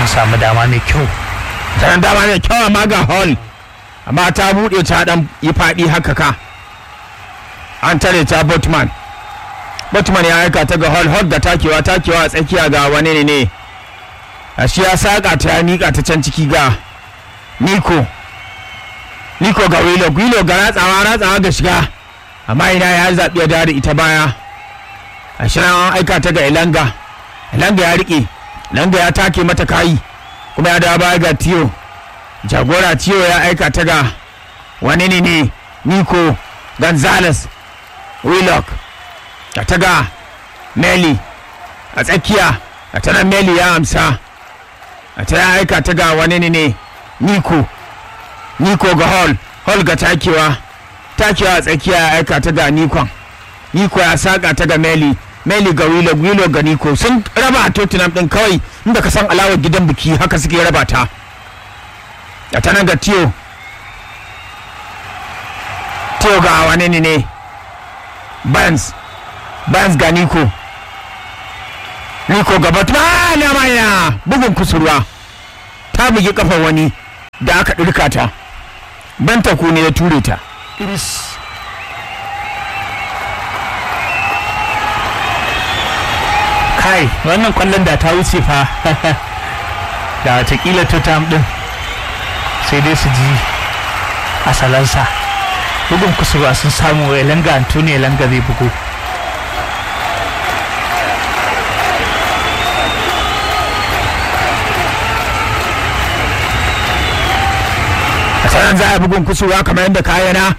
sun samu dama mai kyau tana dama mai kyau amma ga hall amma ta buɗe ta dan yi faɗi haka ka an tare ta botman botman ya aika ta ga hall hall da takewa takewa a tsakiya ga wani ne ne a shi ya saƙa ta ya miƙa ta can ciki ga niko niko ga wilo wilo ga ratsawa ratsawa ga shiga amma ina ya zaɓi ya da ita baya a shi an aika ta ga ilanga ilanga ya riƙe ilanga ya take mata kayi kuma ya dawo baya ga tiyo jagora tiyo ya aika ta ga wani ne ne nico gonzales willock a ta ga meli a tsakiya a ta nan meli ya amsa a ta ya aika ta ga wani ne ne nico nico ga hall hall ga takewa takewa a tsakiya ya aika ta ga nikon niko ya saka ta ga meli meli ga wilo wilo ga niko sun raba a tottenham din kawai inda ka san alawar gidan biki haka suke raba ta da ta nan ga tiyo tiyo ga wani ne ne Barnes Barnes ga Niko Niko gaba ta na maya bugun kusurwa ta bugi kafar wani da aka ɗirka ta banta ku ne ya ture ta iris kai wannan kwallon da ta wuce fa da watakila tottenham din sai dai su ji asalansa bugun kusurwa sun samu elanga antoni elanga zai bugu a sanan za a bugun kusurwa kamar yadda kayana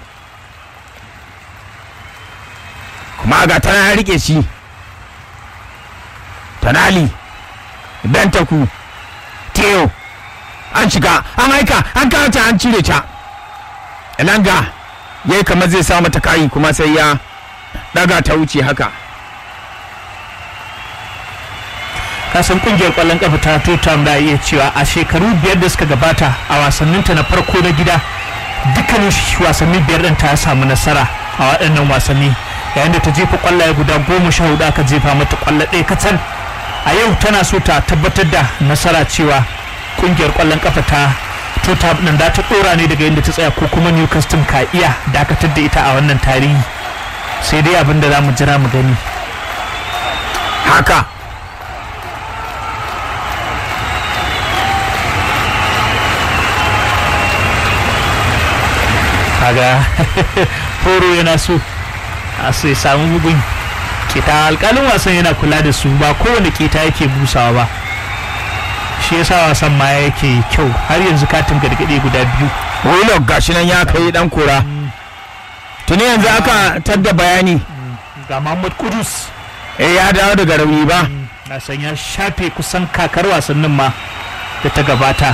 kuma ga tana ya rike shi tanali bentaku teo an shiga an aika an kawata an cire ta elanga ya yi kamar zai sa mata kayi kuma sai ya daga ta wuce haka kasan kungiyar kwallon kafa ta Tottenham da iya cewa a shekaru biyar da suka gabata a wasanninta na farko na gida dukkanin wasanni biyar din ta samu nasara a waɗannan wasanni yayin da ta jefa kwallaye guda goma sha hudu aka jefa mata kwallo ɗaya kacal a yau tana so ta tabbatar da nasara cewa kungiyar kwallon kafa ta Tottenham din da ta ɗora ne daga yadda ta tsaya ko kuma Newcastle ka iya dakatar da ita a wannan tarihi sai dai abin da za mu jira mu gani haka kaga horo yana so a sai samu bugun kita alkalin wasan yana kula da su ba kowane kita yake busawa ba shi yasa wasan ma yake kyau har yanzu katin gargaɗe guda biyu willock gashi nan ya kai dan kura tuni yanzu aka tadda bayani ga Muhammad Kudus eh ya dawo daga rauni ba na san ya shafe kusan kakar wasannin ma da ta gabata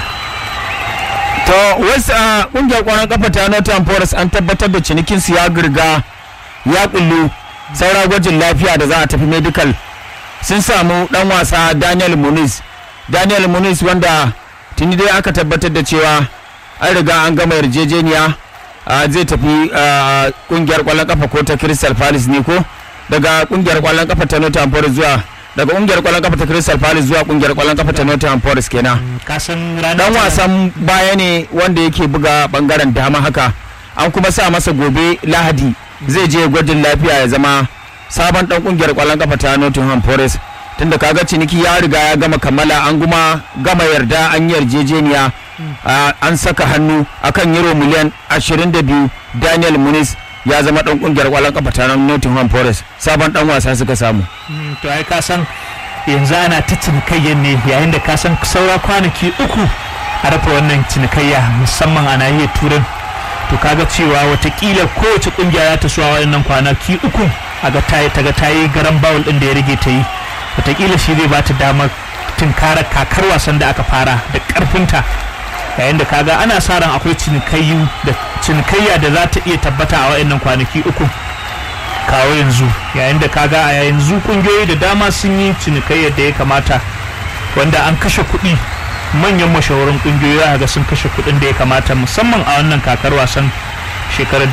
to wasu a kungiyar kwanan kafa ta Nottingham Forest an tabbatar da cinikin su ya girga ya kullu saura gwajin lafiya da za a tafi medical sun samu dan wasa Daniel Muniz Daniel Muniz wanda tuni dai aka tabbatar da cewa an riga an gama yarjejeniya a, zai tafi a, kungiyar kwallon kafa ko ta Crystal Palace ne ko daga kungiyar kwallon kafa ta Nottingham Forest zuwa daga kungiyar kwallon kafa ta Crystal Palace zuwa kungiyar kwallon kafa ta Nottingham Forest kenan kasan ranar dan wasan baya ne wanda yake buga bangaren dama haka an kuma sa masa gobe lahadi zai je gwajin lafiya ya zama sabon dan kungiyar kwallon kafa ta Nottingham Forest tunda kaga ciniki ya riga ya gama kammala an kuma gama yarda an yi yarjejeniya a, an saka hannu akan euro miliyan 22 Daniel Muniz ya zama dan kungiyar kwallon kafa ta Nottingham Forest sabon dan wasa suka samu Mm, to ai ka san yanzu ana ta cinikayya ne yayin da ka san saura kwanaki uku a rufe wannan cinikayya musamman a nahiyar turai to kaga cewa watakila kowace kungiya za ta so a waɗannan kwanaki uku a ga ta ta ga ta yi garan bawul din da ya rage ta yi watakila shi zai bata damar tunkarar kakar wasan da aka fara da karfinta yayin da kaga ana sa ran akwai cinikayyu da cinikayya da za ta iya tabbata a waɗannan kwanaki uku kawo yanzu yayin da kaga a yanzu kungiyoyi da dama sun yi cinikayyar da ya kamata wanda an kashe kuɗi manyan mashahuran kungiyoyi za ga sun kashe kuɗin da ya kamata musamman a wannan kakar wasan shekarar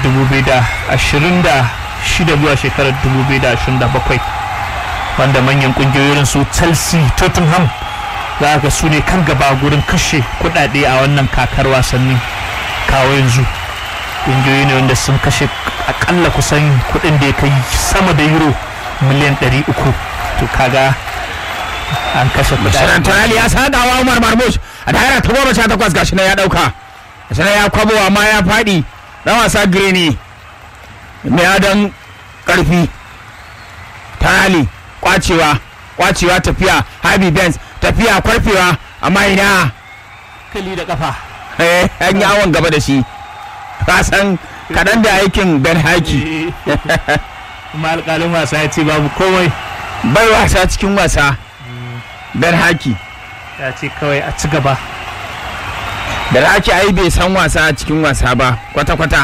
2026 zuwa shekarar 2027 wanda manyan kungiyoyin su chelsea tottenham za ga su ne kan gaba gurin kashe kudade a wannan kakar wasanni kawo yanzu ƙungiyoyi ne wanda sun kashe akalla kusan kudin da ya kai sama da euro miliyan 300 to kaga an kashe Shirin tunali ya sadawa Umar Marmush a daira ta goma sha takwas gashi na ya dauka gashi na ya kwabo amma ya faɗi dan wasa Grini mai adon karfi tunali kwacewa kwacewa tafiya Habi Benz tafiya kwarfewa amma ina kali da kafa eh an yi awon gaba da shi ka san kaɗan da aikin Ben Haki kuma alƙalin wasa ya ce babu komai bai wasa cikin wasa Ben Haki ya ce kawai a ci gaba Ben Haki ai bai san wasa cikin wasa ba kwata-kwata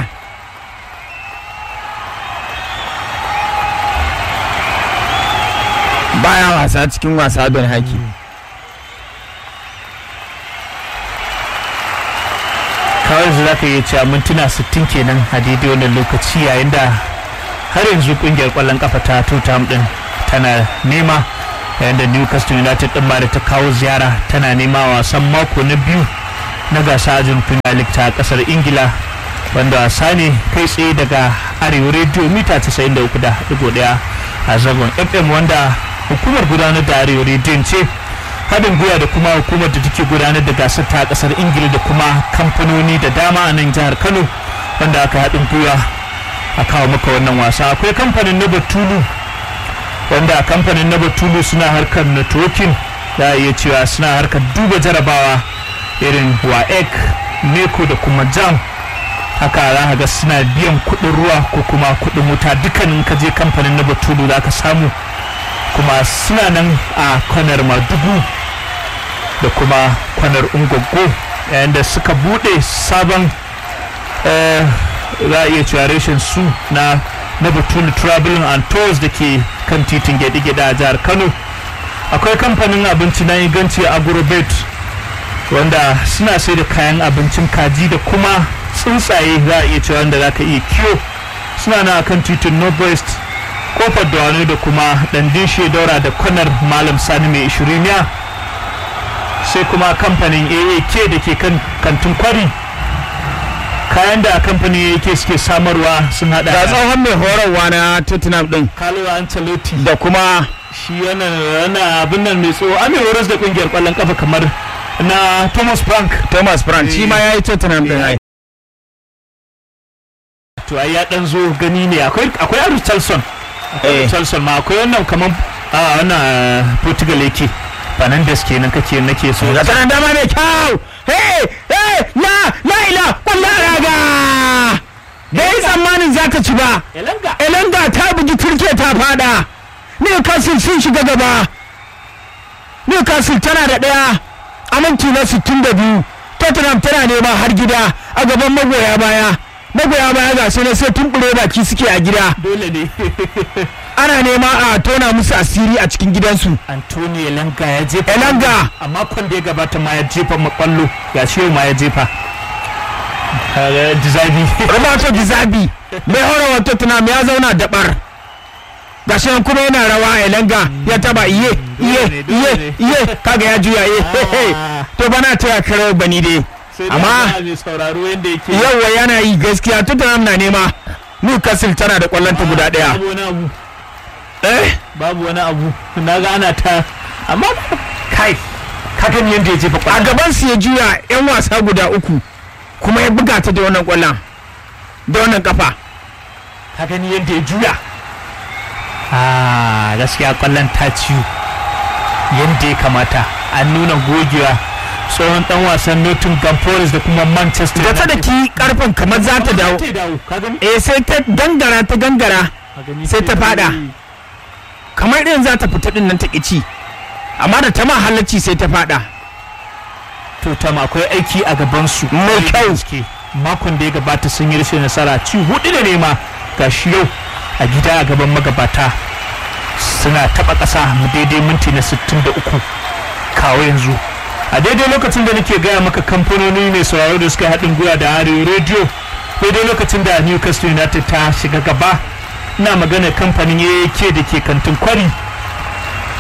baya wasa cikin wasa Ben Haki kawai yanzu za ka iya cewa mintuna 60 kenan a daidai wannan lokaci yayin da har yanzu kungiyar kwallon kafa ta Tottenham din tana nema yayin da Newcastle United din ma da ta kawo ziyara tana nema wasan mako na biyu na gasa ajin Premier League ta kasar Ingila wanda wasa ne kai tsaye daga Arewa Radio mita 93.1 a zagon FM wanda hukumar gudanar da Arewa Radio ce haɗin gwiwa da kuma hukumar da take gudanar da gasar ta kasar ingila da kuma kamfanoni da dama a nan jihar kano wanda aka haɗin gwiwa a kawo maka wannan wasa akwai kamfanin na batulu wanda kamfanin na batulu suna harkar networking da iya cewa suna harkar duba jarabawa irin waec neko da kuma jam haka za ka ga suna biyan kuɗin ruwa ko kuma kuɗin wuta dukkanin ka je kamfanin na batulu za ka samu kuma suna nan a kwanar madugu da kuma kwanar ungwaggo yayin da suka bude sabon za a iya cewa reshen su na na batun traveling and tours da ke kan titin gyaɗe-gyaɗe a jihar kano akwai kamfanin abinci na inganci agrobet wanda suna sai da kayan abincin kaji da kuma tsuntsaye za a iya cewa wanda za ka iya kiwo suna na kan titin northwest kofar da da kuma dandin daura da kwanar malam sani mai ishiriniya sai kuma kamfanin aak da ke kan kantin kwari kayan da kamfanin aak suke samarwa sun hada ga tsohon mai horarwa na Tottenham din Carlo Ancelotti da kuma shi yana yana abin nan mai tsoho amir horas da kungiyar kwallon kafa kamar na Thomas Frank Thomas Frank shi ma ya yi Tottenham din ai to ai ya dan zo gani ne akwai akwai Aru Charlson Eh. Charlson ma akwai wannan kamar a wannan Portugal yake Fernandes kenan kake nake so ga tanan dama mai kyau hey hey la la ila wallahi raga bai yi tsammanin za ta ci ba Elanga Elanga ta bugi turke ta fada Newcastle sun shiga gaba Newcastle tana da ɗaya a minti na 62 Tottenham tana nema har gida a gaban magoya baya magoya baya ga su ne sai tumbure baki suke a gida dole ne ana nema a tona musu asiri a cikin gidansu Antonio Elanga ya jefa Elanga a makon da ya gabata ma ya jefa makwallo ya ce ma ya jefa Kaga Dizabi Roberto Gizabi mai horarwa Tottenham ya zauna dabar gashi nan kuma yana rawa Elanga ya taba iye iye iye iye kaga ya juya iye Ah. to bana taya kare bani dai sai da amma ba mai sauraro yanda yake yauwa yana yi gaskiya Tottenham na nema Newcastle tana da kwallonta guda daya babu wani abu eh babu wani abu na ga ana ta amma kai ka gani yanda ya jefa a kwallo gaban su ya juya yan wasa guda uku kuma ya buga ta da wannan kwallon da wannan kafa ka gani yanda ya juya ah gaskiya kwallon ta ciwo yanda ya kamata an nuna gogewa tsohon dan wasan Nottingham Forest da kuma Manchester da ta da ki karfin kamar za ta dawo ta dawo ka gani eh sai ta gangara ta gangara Ka gani sai ta fada. kamar irin za ta fita din nan ta ci amma da ta ma halacci sai ta fada to tam akwai aiki a gaban su Mai kyau. gaske makon da ya gabata sun yi rashin nasara ci hudu da nema ga shi yau a gida a gaban magabata suna taba ƙasa mu daidai minti na 63 kawo yanzu a daidai lokacin da nake gaya maka kamfanoni mai sauraro da suka haɗin gwiwa da arewa radio daidai lokacin da newcastle united ta shiga gaba ina magana kamfanin aak da ke kantin kwari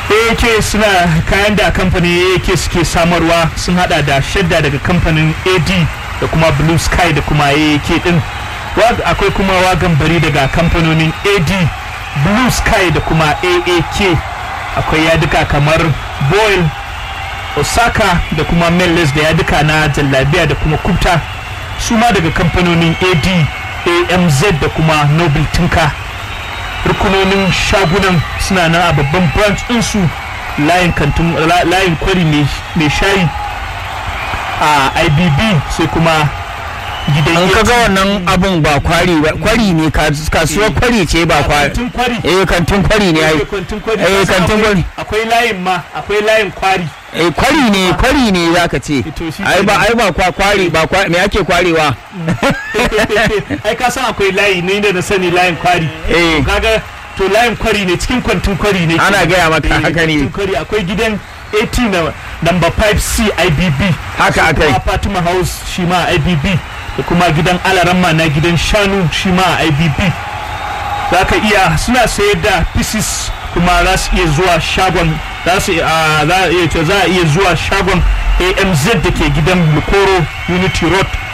AAK suna kayan da kamfanin AAK suke samarwa sun hada da shadda daga kamfanin AD da kuma Blue Sky da kuma AAK din akwai kuma wagan bari daga kamfanonin AD Blue Sky da kuma AAK akwai yaduka kamar Boyle Osaka da kuma Mellis da yaduka na jallabiya da kuma Kubta su ma daga kamfanonin AD AMZ da kuma Noble Tinka rukunonin shagunan suna nan a babban branch ɗinsu layin kantin layin kwari mai shayi a ibb sai kuma gidan an kaga wannan abun ba kwari ba kwari ne kasuwar kwari ce ba kwari kantin kwari eh kantin kwari ne ai kantin kwari eh kantin kwari akwai layin ma akwai layin kwari eh kwari ne kwari ne zaka ce to shi ai ba ai ba kwa kwari ba kwa me ake kwarewa ai ka san akwai layi ne da na sani layin kwari eh kaga to layin kwari ne cikin kwantin kwari ne Ana gaya maka Eh, haka ne. kwantin kwari akwai gidan 18 na number 5c ibb Haka sai akai. kuma fatima house shi ma ibb da kuma gidan alaramma na gidan shanu shi ma ibb za ka iya suna sayar da pieces kuma za su iya zuwa shagon za su a za a iya ce za a iya zuwa shagon amz da ke gidan lukoro unity road